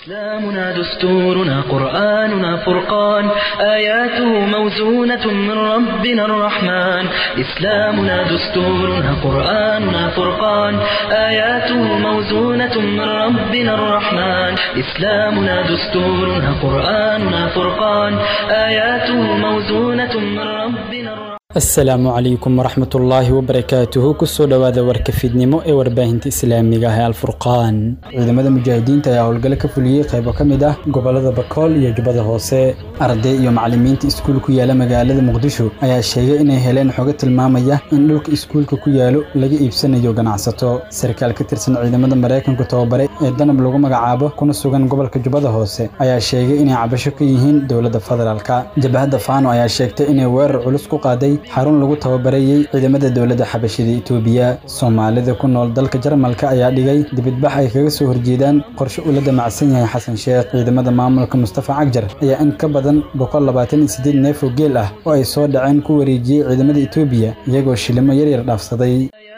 إسلامنا دستورنا قرآننا فرقان آياته موزونة من ربنا الرحمن إسلامنا دستورنا قرآننا فرقان آياته موزونة من ربنا الرحمن إسلامنا دستورنا قرآننا فرقان آياته موزونة من ربنا الرحمن asalaamu calaykum waraxmat ullaahi wabarakaatuhu kusoo dhowaada warka fiidnimo ee warbaahinta islaamiga ah ee alfurqaan ciidamada mujaahidiinta ayaa howlgalo ka fuliyey qaybo ka mid ah gobolada bakool iyo jubbada hoose arday iyo macalimiinta iskuul ku yaala magaalada muqdisho ayaa sheegay inay heleen xogo tilmaamaya in dhulka iskuulka ku yaalo laga iibsanayo ganacsato sarkaal ka tirsan ciidamada maraykanku tababare ee danab lagu magacaabo kuna sugan gobolka jubbada hoose ayaa sheegay inay cabasho ka yihiin dowladda federaalka jabhadda faano ayaa sheegtay inay weerar culus ku qaaday xarun lagu tababarayey ciidamada dowladda xabashida itoobiya soomaalida ku nool dalka jarmalka ayaa dhigay dibidbax ay kaga soo horjeedaan qorshe uu la damacsan yahay xasan sheekh ciidamada maamulka mustafa cagjar ayaa in ka badan boqol labaatan iyo siddeed neef oo geel ah oo ay soo dhaceen ku wareejiyey ciidamada itoobiya iyagoo shilimo yaryar dhaafsaday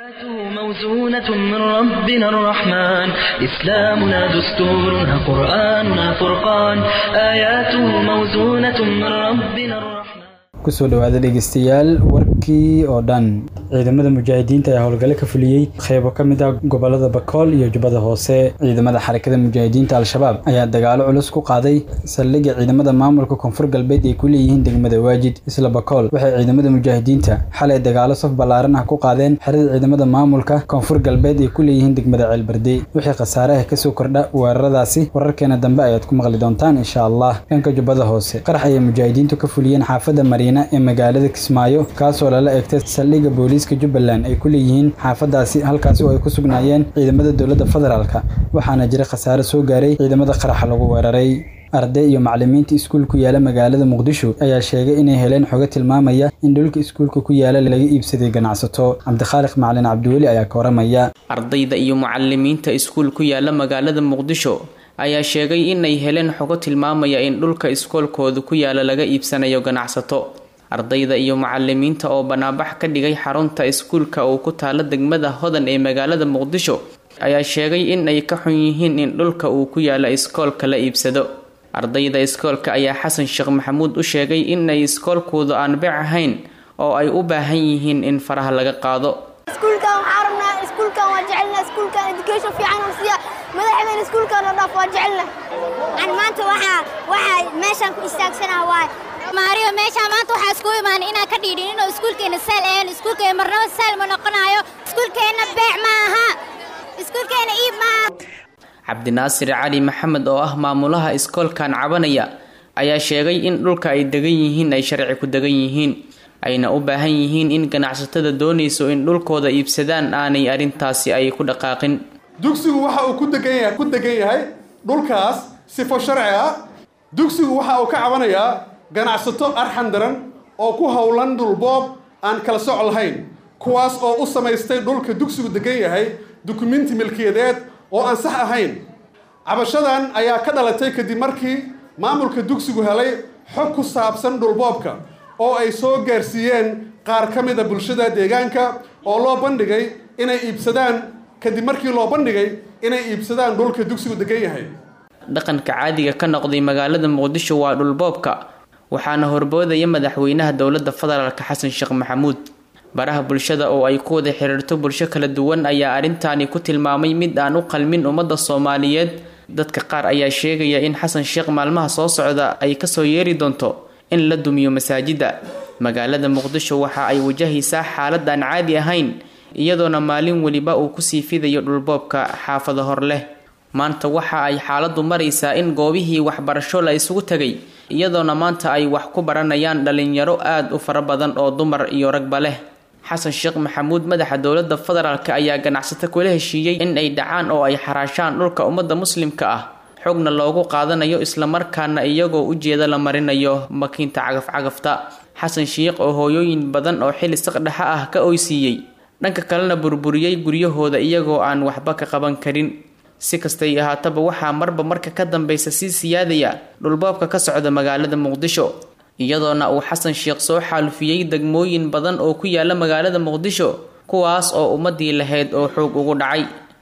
موزونة من ربنا الرحمن إسلامنا دستورنا قرآننا فرقان آياته موزونة من ربنا الرحمن kusoo dhowaada dhegeystayaal warkii oo dhan ciidamada mujaahidiinta ayaa howlgalo ka fuliyey qeybo ka mid ah gobolada bakool iyo jubbada hoose ciidamada xarakada mujaahidiinta al-shabaab ayaa dagaalo culus ku qaaday saldhigga ciidamada maamulka koonfur galbeed ay ku leeyihiin degmada waajid isla bakool waxay ciidamada mujaahidiinta xalay dagaalo saf ballaaran ah ku qaadeen xerada ciidamada maamulka koonfur galbeed ay ku leeyihiin degmada ceelbarde wixii khasaaraha kasoo kordha weeraradaasi wararkeena dambe ayaad ku maqli doontaan insha allah dhanka jubbada hoose qarax ayay mujaahidiintu ka fuliyeen xaafadda mariina ee magaalada kismaayo kaasoo lala egtay saldhigga booliiska jubbaland ay ku leeyihiin xaafadaasi halkaasi oo ay ku sugnaayeen ciidamada dowladda federaalka waxaana jira khasaare soo gaaray ciidamada qaraxa lagu weeraray arday iyo macalimiinta iskuul ku yaala magaalada muqdisho ayaa sheegay inay heleen xogo tilmaamaya in dhulka iskuulka ku yaala laga iibsaday ganacsato cabdikhaaliq macalin cabdiweli ayaa ka waramaya ardayda iyo macalimiinta iskuul ku yaala magaalada muqdisho ayaa sheegay inay heleen xogo tilmaamaya in dhulka iskoolkooda ku yaala laga iibsanayo ganacsato ardayda iyo macalimiinta oo banaabax ka dhigay xarunta iskuulka uu ku taalo degmada hodan ee magaalada muqdisho ayaa sheegay in ay ka xun yihiin in dhulka uu ku yaalo iskoolka la iibsado ardayda iskoolka ayaa xasan sheekh maxamuud u sheegay in ay iskoolkoodu aan bec ahayn oo ay u baahan yihiin in faraha laga qaado iskuulkan waxaan rabnaa iskuulkan waa jecelna iskuulkan education fiican oo siiya madaxdeen iskuulkan oo dhaaf waa jecelna aan maanta waxaa waxaa meeshaan ku istaagsanaha waay maariyo meeshaan maanta waxaa isku imaanay inaan ka dhiidhin inuu iskuulkeena saal ahayn iskuulkeena marnaba saal ma noqonayo iskuulkeenna beec ma aha iskuulkeena iib ma aha cabdinaasir cali maxamed oo ah maamulaha iskoolkan cabanaya ayaa sheegay in dhulka ay degan yihiin ay sharci ku degan yihiin ayna u baahan yihiin in ganacsatada doonayso in dhulkooda iibsadaan aanay arrintaasi ay ku dhaqaaqin dugsigu waxa uu ku degan yahay ku degan yahay dhulkaas sifo sharci ah dugsigu waxa uu ka cabanayaa ganacsato arxan daran oo ku howlan dhulboob aan kala soc lahayn kuwaas oo u samaystay dhulka dugsigu degan yahay dukumenti milkiyadeed oo aan sax ahayn cabashadan ayaa ka dhalatay kadib markii maamulka dugsigu helay xog ku saabsan dhulboobka oo ay soo gaarsiiyeen qaar ka mid a bulshada deegaanka oo loo bandhigay inay iibsadaan kadib markii loo bandhigay inay iibsadaan dhulka dugsigu degan yahay dhaqanka caadiga ka noqday magaalada muqdisho waa dhulboobka waxaana horboodaya madaxweynaha dowladda federaalka xasan sheekh maxamuud baraha bulshada oo ay ku wada xiriirto bulsho kala duwan ayaa arrintaani ku tilmaamay mid aan u qalmin ummadda soomaaliyeed dadka qaar ayaa sheegaya in xasan sheekh maalmaha soo socda ay kasoo yeeri doonto in la dumiyo masaajidda magaalada muqdisho waxa ay wajahaysaa xaalad aan caadi ahayn iyadoona maalin weliba uu kusii fidayo dhulboobka xaafada hor leh maanta waxa ay xaaladdu maraysaa in goobihii waxbarasho la isugu tegay iyadoona maanta ay wax ku baranayaan dhalinyaro aada u fara badan oo dumar iyo ragba leh xasan sheekh maxamuud madaxa dowladda federaalk ayaa ganacsato kula heshiiyey in ay dhacaan oo ay xaraashaan dhulka ummadda muslimka ah xogna loogu qaadanayo islamarkaana iyagoo ujeeda la marinayo makiinta cagaf-cagafta xasan sheekh oo hooyooyin badan oo xili saqdhexa ah ka oysiiyey dhanka kalena burburiyey guryahooda iyagoo aan waxba ka qaban karin si kastay ahaataba waxaa marba marka ka dambeysa sii siyaadaya dhulboobka ka socda magaalada muqdisho iyadoona uu xasan sheekh soo xaalufiyey degmooyin badan oo ku yaala magaalada muqdisho kuwaas oo ummadii lahayd oo xoog ugu dhacay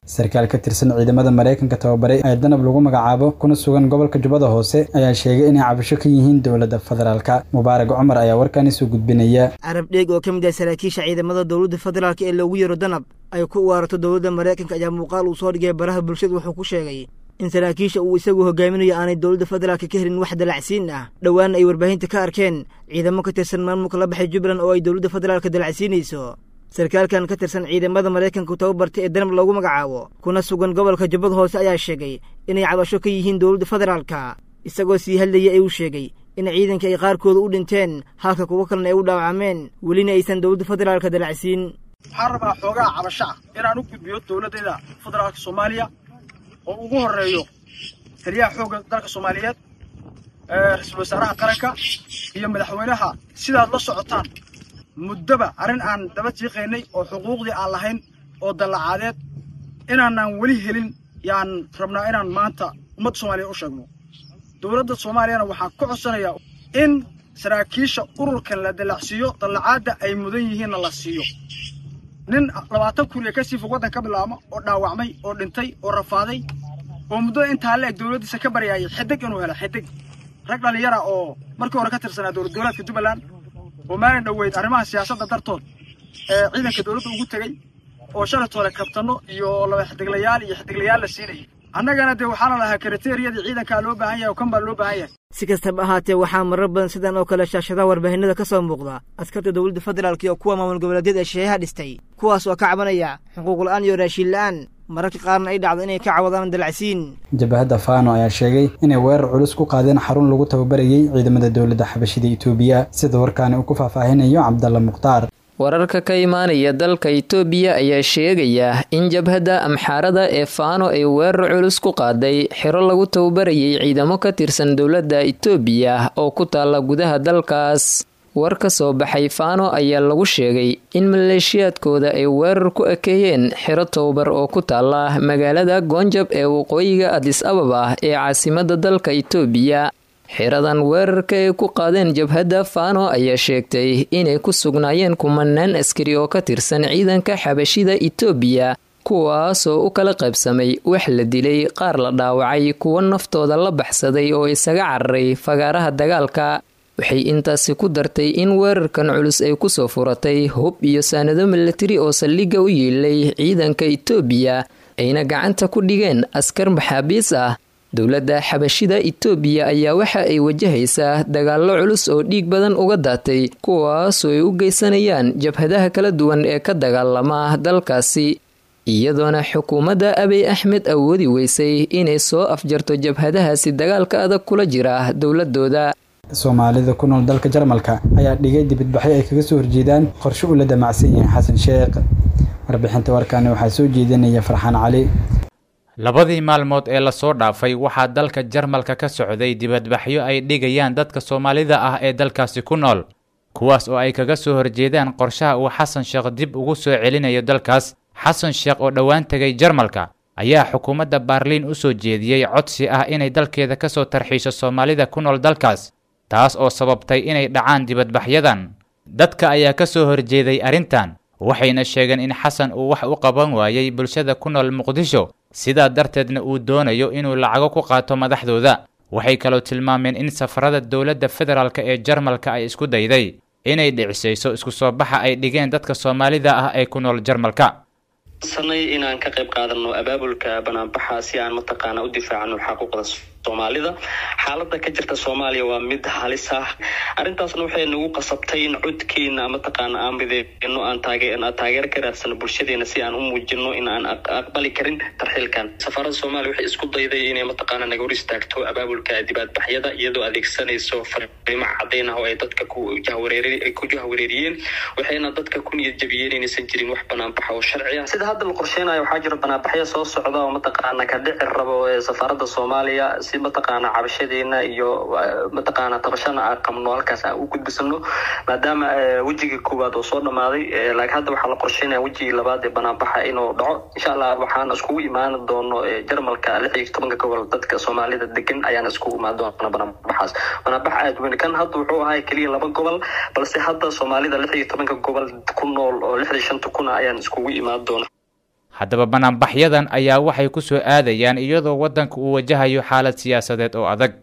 sarkaal ka tirsan ciidamada maraykanka tababaray ee danab lagu magacaabo kuna sugan gobolka jubbada hoose ayaa sheegay inay cabasho ka yihiin dowladda federaalka mubaarag cumar ayaa warkaani soo gudbinaya carab dheeg oo ka mid ah saraakiisha ciidamada dowladda federaalk ee loogu yeero danab ay ku uwaarato dowladda maraykanka ayaa muuqaal uu soo dhigay baraha bulshada wuxuu ku sheegay in saraakiisha uu isagu hogaaminayo aanay dowladda federaalka ka helin wax dalacsiin ah dhowaana ay warbaahinta ka arkeen ciidamo ka tirsan maamulka la baxay jubbaland oo ay dowladda federaalka dalacsiinayso sarkaalkan ka tirsan ciidamada maraykanka tababartay ee danab loogu magacaabo kuna sugan gobolka jubbada hoose ayaa sheegay inay cabasho ka yihiin dowladda federaalka isagoo sii hadlayay ayuu sheegay in ciidanka ay qaarkooda u dhinteen halka kuwo kalena ay u dhaawacmeen welina aysan dowladda federaalka dalacsiin waxaan rabaa xoogaa cabasho ah inaan u gudbiyo dowladdeeda federaalka soomaaliya oo ugu horreeyo taliyaha xoogga dalka soomaaliyeed ra-iisul wasaaraha qaranka iyo madaxweynaha sidaad la socotaan muddoba arrin aan daba tiiqaynay oo xuquuqdii aan lahayn oo dallacaadeed inaanaan weli helin yaan rabnaa inaan maanta ummadda soomaaliya u sheegno dowladda soomaaliyana waxaan ka codsanayaa in saraakiisha ururkan la dallacsiiyo dallacaadda ay mudan yihiinna la siiyo nin labaatan kuriya kasii fog waddan ka bilaabma oo dhaawacmay oo dhintay oo rafaaday oo muddada intaa la eg dowladdiisa ka baryaayay xidig inuu helo xidig rag dhallinyara oo markii hore ka tirsanaa dowlad goboleedka jubbaland oo maalin dhoweyd arrimaha siyaasadda dartood ee ciidanka dowladda ugu tegey oo shalaytoole kabtanno iyo laba xidiglayaal iyo xidiglayaal la siinayay annagana dee waxaana lahaa kriteriyadii ciidankaa loo baahan yahay oo kan baa loo baahan yahay si kastaba ahaatee waxaa marar badan sidan oo kale shaashadaha warbaahinada ka soo muuqda askarta dowladda federaalk iyo kuwa maamul goboleedyada ee shisheeyaha dhistay kuwaas oo ka cabanaya xuquuqla'aan iyo raashiin la'aan mararka qaarna ay dhacdo inay ka cawadaan dalacsiin jabahadda faano ayaa sheegay inay weerar culus ku qaadeen xarun lagu tababarayay ciidamada dowladda xabashida itoobiya sida warkaani uu ku faahfaahinayo cabdalla mukhtaar wararka ka imaanaya dalka itoobiya ayaa sheegaya in jabhadda amxaarada ee faano ay weerar culus ku qaaday xiro lagu tababarayay ciidamo ka tirsan dowladda itoobiya oo ku taalla gudaha dalkaas war ka soo baxay faano ayaa lagu sheegay in maleeshiyaadkooda ay weerar ku ekeeyeen xiro tababar oo ku taalla magaalada goonjab ee waqooyiga adis ababa ee caasimadda dalka itoobiya xiradan weerarka ay ku qaadeen jabhadda faano ayaa sheegtay inay ku sugnaayeen kumanaan askari oo ka tirsan ciidanka xabashida itoobiya kuwaasoo u kala qaybsamay wax la dilay qaar la dhaawacay kuwo naftooda la baxsaday oo isaga cararay fagaaraha dagaalka waxay intaasi ku dartay in weerarkan culus ay kusoo furatay hub iyo saanado milatari oo saldhigga u yiilay ciidanka itoobiya ayna gacanta ku dhigeen askar maxaabiis ah dowladda xabashida itoobiya ayaa waxa ay wajahaysaa dagaallo culus oo dhiig badan uga daatay kuwaasoo ay u geysanayaan jabhadaha kala duwan ee ka dagaalama dalkaasi iyadoona xukuumadda abiy axmed awoodi weysay inay soo afjarto jabhadahaasi dagaalka adag kula jira dowladooda soomaalida ku nool dalka jarmalka ayaa dhigay dibadbaxyo ay kaga soo horjeedaan qorshe uu la damacsan yahay xasan sheekh warbixinta warkaani waxaa soo jeedinaya farxaan cali labadii maalmood ee lasoo dhaafay waxaa dalka jarmalka ka socday dibadbaxyo ay dhigayaan dadka soomaalida ah ee dalkaasi ku nool kuwaas oo ay kaga soo horjeedaan qorshaha uu xasan sheekh dib ugu soo celinayo dalkaas xasan sheekh oo dhowaan tegay jarmalka ayaa xukuumadda baarliin u soo jeediyey codsi ah inay dalkeeda ka soo tarxiisho soomaalida ku nool dalkaas taas oo sababtay inay dhacaan dibadbaxyadan dadka ayaa ka soo horjeeday arrintan waxayna sheegeen in xasan uu wax u qaban waayey bulshada ku nool muqdisho sidaa darteedna uu doonayo inuu lacago ku qaato madaxdooda waxay kaloo tilmaameen in safarada dowladda federaalk ee jarmalka ay isku dayday inay dhicisayso isku soo baxa ay dhigeen dadka soomaalida ah ee ku nool jarmalka sanay inaan ka qayb qaadano abaabulka banaanbaxa si aan mataqaana u difaacano xaquuqda soomaalida xaalada ka jirta soomaaliya waa mid halis ah arrintaasna waxay nagu qasabtay in codkeena mataqaana aan mideeno aan taageer ka raadsano bulshadeena si aan u muujino in aan aqbali karin tarxiilkan safaarada soomaaliya waxay isku dayday inay mataqaana naga hor istaagto abaabulka dibaadbaxyada iyadoo adeegsanayso fariimo caddayn ah oo ay dadka ku jahwareeriyeen waxayna dadka ku niyad jabiyeen inaysan jirin wax banaanbaxa oo sharci ah sida hadda la qorsheynayo waxaa jira banaanbaxyo soo socda oo mataqaana ka dhici rabo ee safaarada soomaaliya si mataqaana cabashadeena iyo mataqaana tabashana aan qabno halkaas aan u gudbisano maadaama wejigii koowaad oo soo dhamaaday laakiin hadda waxaa la qorsheynaya wejigii labaad ee banaanbaxa inuu dhaco insha allah waxaan iskugu imaan doono jarmalka lix iyo tobanka gobol dadka soomaalida degan ayaan iskugu imaan doona banaanbaxaas banaanbax aad weyn kan hadda wuxuu ahaa keliya laba gobol balse hadda soomaalida lix iyo tobanka gobol ku nool oo lixdii shanta kuna ayaan iskugu imaan doona haddaba banaanbaxyadan ayaa waxay ku soo aadayaan iyadoo waddanka uu wajahayo xaalad siyaasadeed oo adag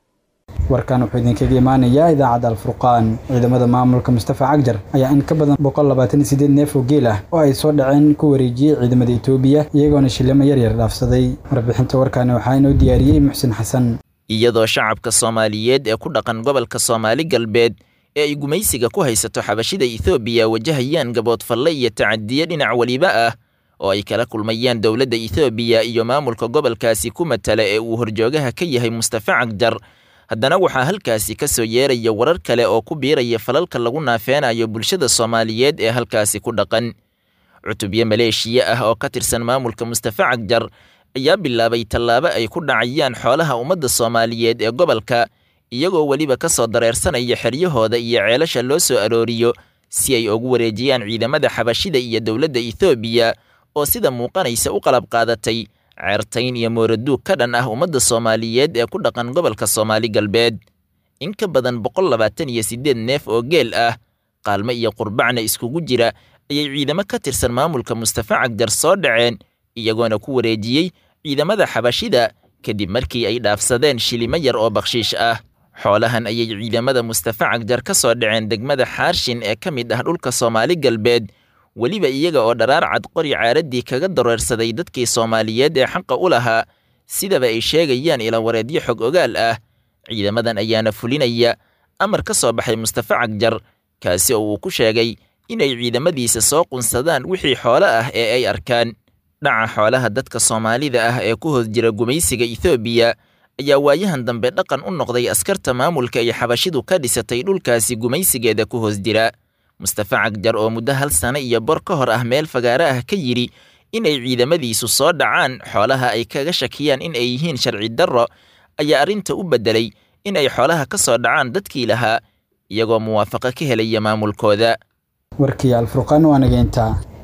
warkan wuxuu idinkaga imaanayaa idaacadda alfurqaan ciidamada maamulka mustafa cagjar ayaa in ka badan boqol labaatan iyo sideed neef oo geel ah oo ay soo dhaceen ku wareejiyey ciidamada etoobiya iyagoona shilimo yaryar dhaafsaday warbixinta warkaani waxaa inoo diyaariyey muxsin xasan iyadoo shacabka soomaaliyeed ee ku dhaqan gobolka soomaali galbeed ee ay gumaysiga ku haysato xabashida ethoobiya wajahayaan gaboodfalle iyo tacadiye dhinac weliba ah oo ay kala kulmayaan dowladda ethoobiya iyo maamulka gobolkaasi ku matala ee uu horjoogaha ka yahay mustafa cagjar haddana waxaa halkaasi ka soo yeeraya warar kale oo ku biiraya falalka lagu naafeenayo bulshada soomaaliyeed ee halkaasi ku dhaqan cutubyo maleeshiya ah oo ka tirsan maamulka mustafa cagjar ayaa bilaabay tallaabo ay ku dhacayaan xoolaha ummadda soomaaliyeed ee gobolka iyagoo weliba ka soo dareersanaya xeryahooda iyo ceelasha loo soo arooriyo si ay ugu wareejiyaan ciidamada xabashida iyo dowladda ethoobiya oo sida muuqanaysa u qalab qaadatay ceertayn iyo mooraduug ka dhan ah ummadda soomaaliyeed ee ku dhaqan gobolka soomaali galbeed in ka badan boqol labaatan iyo siddeed neef oo geel ah qaalmo iyo qurbacna iskugu jira ayay ciidamo ka tirsan maamulka mustafa cagjar soo dhaceen iyagoona ku wareejiyey ciidamada xabashida kadib markii ay dhaafsadeen shilimo yar oo bakhshiish ah xoolahan ayay ciidamada mustafa cagjar ka soo dhaceen degmada xaarshin ee ka mid ah dhulka soomaali galbeed weliba iyaga oo dharaar cad qori caaraddii kaga dareersaday dadkii soomaaliyeed ee xaqa u lahaa sidaba ay sheegayaan ilawareedyo xog ogaal ah ciidamadan ayaana fulinaya amar ka soo baxay mustafa cagjar kaasi oo uu ku sheegay inay ciidamadiisa soo qunsadaan wixii xoolo ah ee ay arkaan dhaca xoolaha dadka soomaalida ah ee ku hoos jira gumaysiga ethoobiya ayaa waayahan dambe dhaqan u noqday askarta maamulka ay xabashidu ka dhisatay dhulkaasi gumaysigeeda ku hoos jira mustafa cagjar oo muddo hal sano iyo bor ka hor ah meel fagaare ah ka yidhi inay ciidamadiisu soo dhacaan xoolaha ay kaga shakiyaan in ay yihiin sharci darro ayaa arrinta u beddelay in ay xoolaha ka soo dhacaan dadkii lahaa iyagoo muwaafaqo ka helaya maamulkooda warkii alfurqaan waa nageyntaa